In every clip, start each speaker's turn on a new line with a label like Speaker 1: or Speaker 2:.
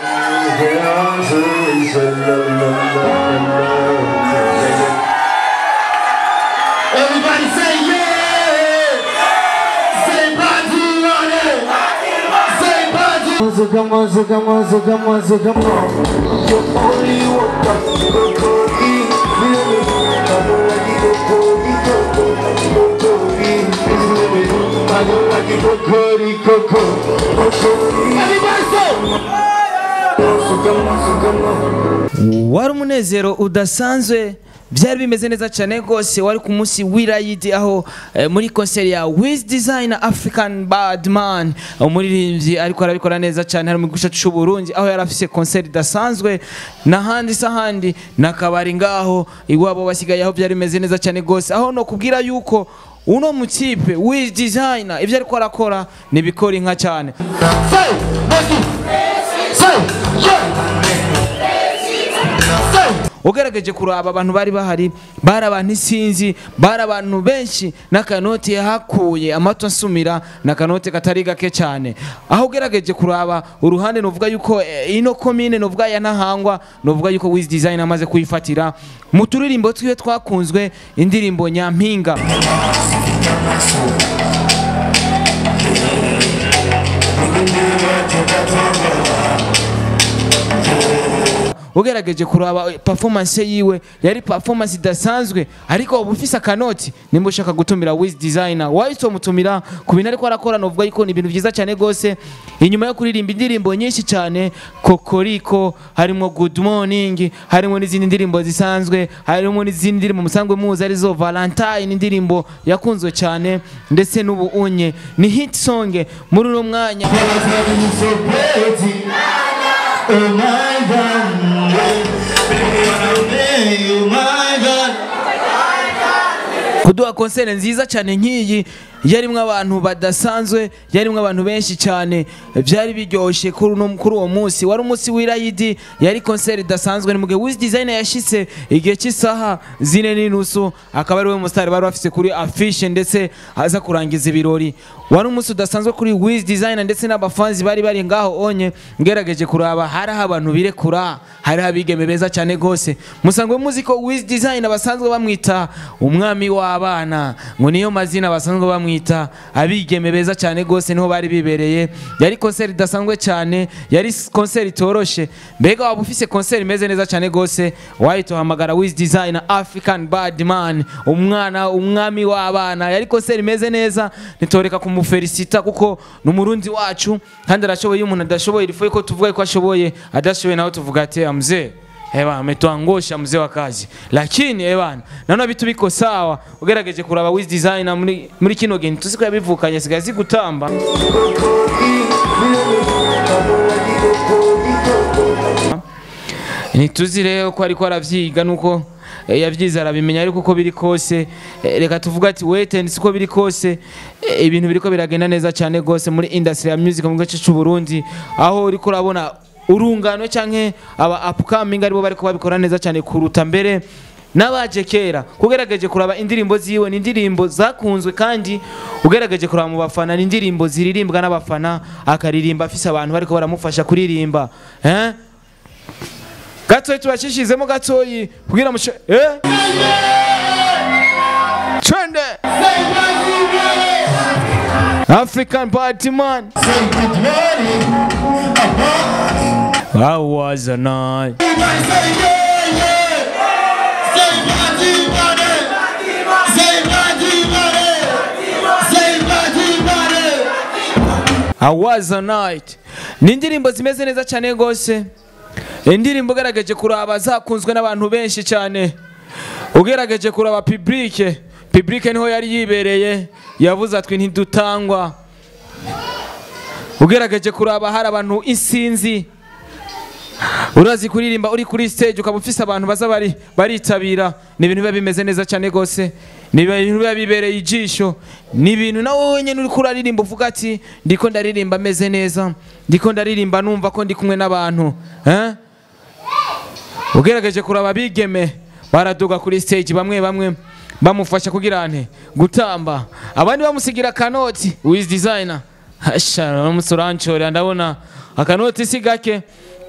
Speaker 1: Everybody say yeah! Say party on it! Say party!
Speaker 2: So come on, so come on, so come on, so come on. You only want to go, go, eat, feel it. I don't like it, go, go, eat, go, go, go, go, eat, feel it. I don't like it, go, go, eat, go, go, go, go, eat.
Speaker 1: Everybody say!
Speaker 2: So come on, so come on.
Speaker 3: wari umunezero udasanzwe byari bimeze neza cyane rwose wari ku munsi w'irayidi aho eh, muri konseri ya wiz design african badman umuririmbyi ariko arabikora neza cyane hari mu gice cy'uburundi aho yari afise konseri idasanzwe n'ahandi se ahandi n'akabari ngaho iwabo basigaye aho byari bimeze neza cyane rwose aho no kubwira yuko uno mukipe wiz design ibyo ariko arakora ni ibikora inka cyane
Speaker 1: Say! Make it! Say! Yeah! Say!
Speaker 3: ugerageje kuraba abantu bari bahari bari abantu isinzi bari abantu benshi n'akanoti yahakuye amato asumira n'akanoti katari gake cyane aho ugerageje kuraba uruhande nuvuga yuko eh, ino komine nuvuga ya ntahangwa nuvuga yuko wiz design amaze kuyifatira mu turirimbo twiwe twakunzwe indirimbo nyampinga ugerageje kuraba eh, performance yiwe yari performance idasanzwe ariko uba ufise akanoti nimba ushaka gutumira wiz designer wahise mutumira ku bintu ariko arakora novuga yuko ni ibintu byiza cyane rwose inyuma yo kuririmba indirimbo nyinshi cyane kokoriko harimo good morning harimo n'izindi ndirimbo zisanzwe harimo n'izindi ndirimbo musanzwe muzi arizo valentine indirimbo yakunzwe cyane ndetse n'ubu unye ni hit song muri uno mwanya
Speaker 1: you so pretty. Oh my God. Baby, wanna play you, my God.
Speaker 3: kuduha konsere nziza cyane nk'iyi yarimwo abantu badasanzwe yarimwo abantu benshi cyane byari biryoshye kuri uno- kuri uwo munsi wari umunsi w'irayidi yari konsere idasanzwe ni mugihe wiz design yashitse igihe cy'isaha zine n'inusu akaba ari we musitari bari bafise kuri afishe ndetse aza kurangiza ibirori wari umunsi udasanzwe kuri wiz design ndetse n'abafanzi bari bari ngaho onye ngerageje kuraba hariho abantu birekura hariho abigeme beza cyane rwose musangwe muzi ko wiz design basanzwe bamwita umwami w'abana ngo niyo mazina basanzwe bamwita abigeme beza cyane rwose niho bari bibereye yari konseri idasanzwe cyane yari s- konseri itoroshe mbega waba ufise konseri imeze neza cyane rwose wahita uhamagara wiz design african badman umwana umwami w'abana yari konseri imeze neza ntitoreka kumufelicita kuko ni umurundi wacu kandi arashoboye iyo umuntu adashoboye rifuye ko tuvuga ko ashoboye adashoboye nawe tuvuga ati mzee Ewa ametuangosha mzee wa kazi lakini ewana naona vitu biko sawa ugerageje kuraba wiz designer muri, muri kino gihe tusiko yabivukanye sigaye zigutamba ntituzi rero ko ariko aravyiga nuko eh, yavyize arabimenya ariko uko biri kose eh, reka tuvuga ati weten siko biri kose eh, ibintu biriko biragenda neza cyane gose muri industry ya music mu gace c'u Burundi aho uriko urabona urungano canke aba upcoming aribo bariko babikora neza cyane kuruta mbere n'abaje kera kugerageje kuraba indirimbo ziwe ni indirimbo zakunzwe kandi ugerageje kuraba mu bafana ni indirimbo ziririmbwa n'abafana akaririmba afise abantu bariko baramufasha kuririmba eh? gatoyi tubashishizemo gatoyi kugira mushe eh? twende african party man
Speaker 1: Say good morning.
Speaker 3: That was a night
Speaker 1: Everybody say yeah, yeah. Say party money. Say party money. Say party money.
Speaker 3: I was a night ni indirimbo zimeze neza cyane rwose indirimbo ugerageje kuraba zakunzwe n'abantu benshi cyane ugerageje kuraba publike publike niho yari yibereye yavuze atwi ntidutangwa ugerageje kuraba hari abantu isinzi urazi kuririmba uri kuri stage ukaba ufise abantu baza bari baritabira ni ibintu biba bimeze neza cyane rwose ni ibintu biba bibereye ijisho ni ibintu nawe wenyine uri kuraririmba uvuga ati ndiko ndaririmba ameze neza ndiko ndaririmba numva ko ndi kumwe n'abantu eh? ugerageje kuraba abigeme baraduga kuri stage bamwe bamwe bamufasha kugira nte gutamba abandi bamusigira akanoti wiz designer hasha uramutse urancorera ndabona akanoti si gake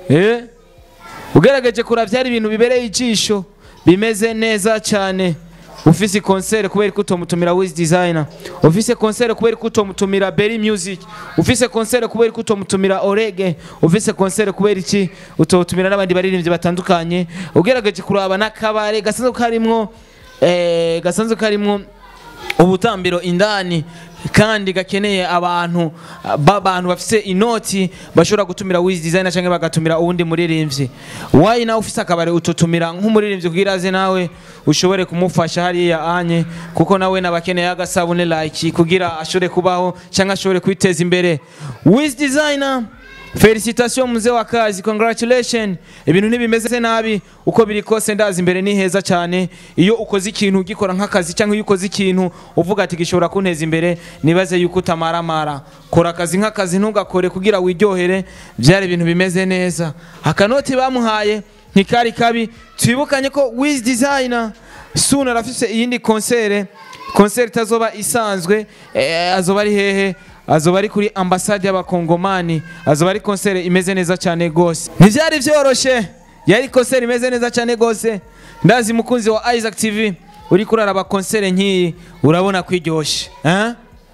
Speaker 3: eh ugerageje kuraba byari ibintu bibereye ijisho bimeze neza cyane ufise concert kubera ko utomutumira Wiz Designer ufise concert kubera ko utomutumira Berry Music ufise concert kubera ko utomutumira Orege ufise concert kubera iki utomutumira n'abandi baririmbyi batandukanye ugerageje kuraba n'akabare gasanzwe karimwo eh gasanzwe karimwo ubutambiro indani kandi gakeneye abantu b'abantu bafise inoti bashobora gutumira Wiz Designer cyangwa bagatumira uwundi muririmbyi wayi nawe ufise akabari ututumira nk'umuririmbyi kugira aze nawe ushobore kumufasha hariya anye kuko nawe nabakeneye agasabune like kugira ashobore kubaho cyangwa ashobore kwiteza imbere Wiz Designer Felicitation mzee wa kazi, congratulations. Ibintu ntibimeze nabi uko biri kose ndazi imbere ni heza cyane. Iyo ukoze ikintu ugikora nk'akazi cyangwa iyo ukoze ikintu uvuga ati gishobora kunteza imbere, nibaze yuko utamaramara. Kora akazi nk'akazi ntugakore kugira wiryohere, byari ibintu bimeze neza. Akanoti bamuhaye ntikari kabi. Twibukanye ko Wiz Designer soon arafise iyindi concert, concert itazoba isanzwe, eh, azoba ari hehe? azoba ari kuri ambasade y'abakongomani azoba ari konsere imeze neza cyane gose ntibyari byoroshe yari konsere imeze neza cyane gose ndazi mukunzi wa Isaac TV uri kuraraba konsere nk'iyi urabona kwiryoshe eh?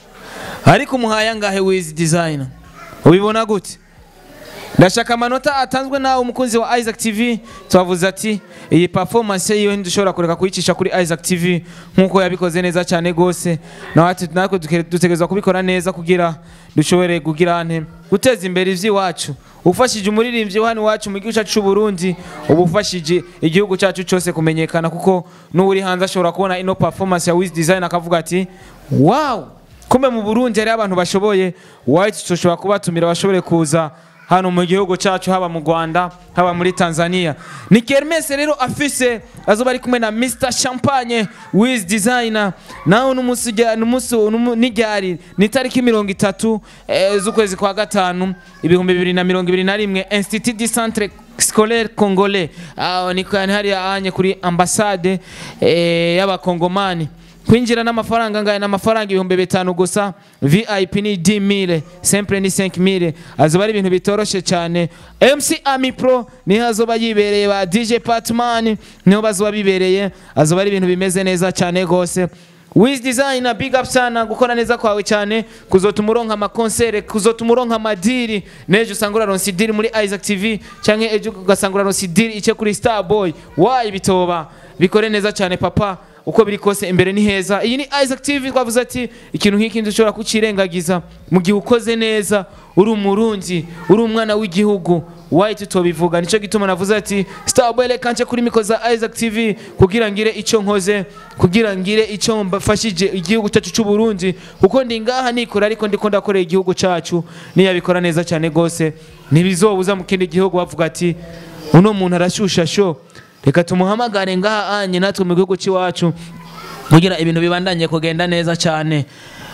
Speaker 3: ariko umuhaye angahe Wiz Designer ubibona gute ndashaka amanota atanzwe nawe umukunzi wa Isaac TV twavuze ati iyi performance yiwe ntidushobora kureka kuyicisha kuri Isaac TV nk'uko yabikoze neza cyane gose natwe natwe dutegerezwa kubikora neza kugira dushobore kugira ante guteza imbere ivy'iwacu ufashije umuririmbyi wa hano iwacu mu gihugu cyacu cy'u Burundi uba ufashije igihugu cyacu cyose kumenyekana kuko n'uri hanze ashobora kubona ino performance ya Wiz Design akavuga ati wow kumbe mu Burundi hari abantu bashoboye white tushobora kubatumira bashobore kuza hano mu gihugu cyacu haba mu Rwanda haba muri Tanzania ni Kermes rero afise azoba ari kumwe na Mr Champagne Wiz Designer naho n'umunsi n'umunsi n'iryari ni tariki mirongo itatu eh, z'ukwezi kwa gatanu ibihumbi bibiri na mirongo ibiri na rimwe Institut du Centre Scolaire Congolais aho ni hariya anye kuri ambassade eh, y'abakongomani kwinjira n'amafaranga ngaya n'amafaranga ibihumbi bitanu gusa vip ni 10000 simple ni 5000 azoba ari ibintu bitoroshe cyane mc ami pro niho azoba yibereye ba dj patman niho bazoba bibereye azoba ari ibintu bimeze neza cyane gose Wiz Designer big up sana gukora neza kwawe cyane kuzotuma uronka amakonsere kuzotuma uronka amadiri nejo usanga uraronsa idiri muri Isaac TV canke ejo ugasanga uraronsa idiri ice kuri Starboy wayi bitoba bikore neza cyane papa uko biri kose imbere ni heza iyi ni Isaac TV twavuze ati ikintu nk'iki dushobora kucirengagiza mu gihe ukoze neza uri umurundi uri umwana w'igihugu wayi tutobivuga nico gituma navuze ati Starboy reka nce kuri miko za Isaac TV kugira ngire ico nkoze kugira ngire ico mbafashije igihugu cyacu cy'u Burundi kuko ndi ngaha nikora ariko ndiko ndakorera igihugu cyacu niyabikora neza cyane gose ntibizobuza mu kindi gihugu bavuga ati uno muntu arashusha sho reka tumuhamagare ngaha anye natwe mu gihugu cy'iwacu kugira ibintu bibandanye kugenda neza cyane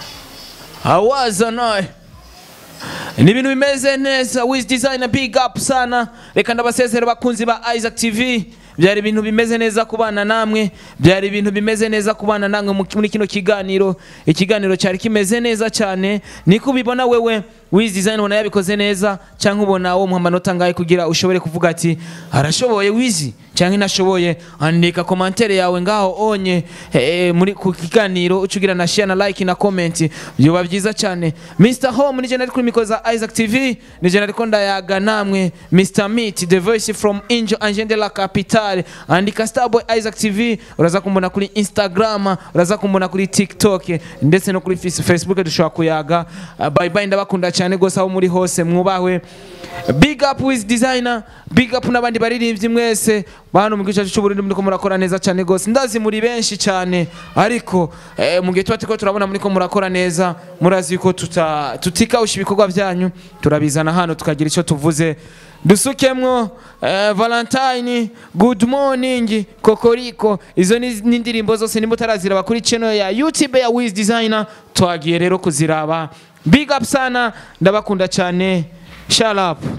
Speaker 3: awaza nawe ni ibintu bimeze neza Wiz Designer big up sana reka ndabasezera bakunzi ba Isaac TV byari ibintu bimeze neza kubana namwe byari ibintu bimeze neza kubana namwe muri kino kiganiro ikiganiro cyari kimeze neza cyane niko ubibona wewe Wiz Design ubona yabikoze neza cyangwa ubona wo muha amanota ngahe kugira ushobore kuvuga ati arashoboye Wiz cyangwa inashoboye andika komantere yawe ngaho onye eh, muri ku kiganiro ucugira na share na like na comment byoba byiza cyane Mr Home ni jenali kuri mikoza Isaac TV ni jenali ko ndayaga namwe Mr Meet the voice from Angel Angel de la Capitale andika Starboy Isaac TV uraza kumbona kuri Instagram uraza kumbona kuri TikTok ndetse no kuri Facebook dushobora kuyaga Uh, bye bye ndabakunda cyane gose aho muri hose mwubahwe big up with designer big up n'abandi baririmbyi mwese bantu mu gice cyacu cy'uburundi muriko murakora neza cyane gose ndazi muri benshi cyane ariko eh, mu gihe tuba turiko turabona muriko murakora neza murazi yuko tuta tutikawusha ibikorwa byanyu turabizana hano tukagira icyo tuvuze dusukemwo eh, valentine good morning kokoriko izo ni ni indirimbo zose nimba utaraziraba kuri channel ya youtube ya wiz designer twagiye rero kuziraba big up sana ndabakunda cyane shut up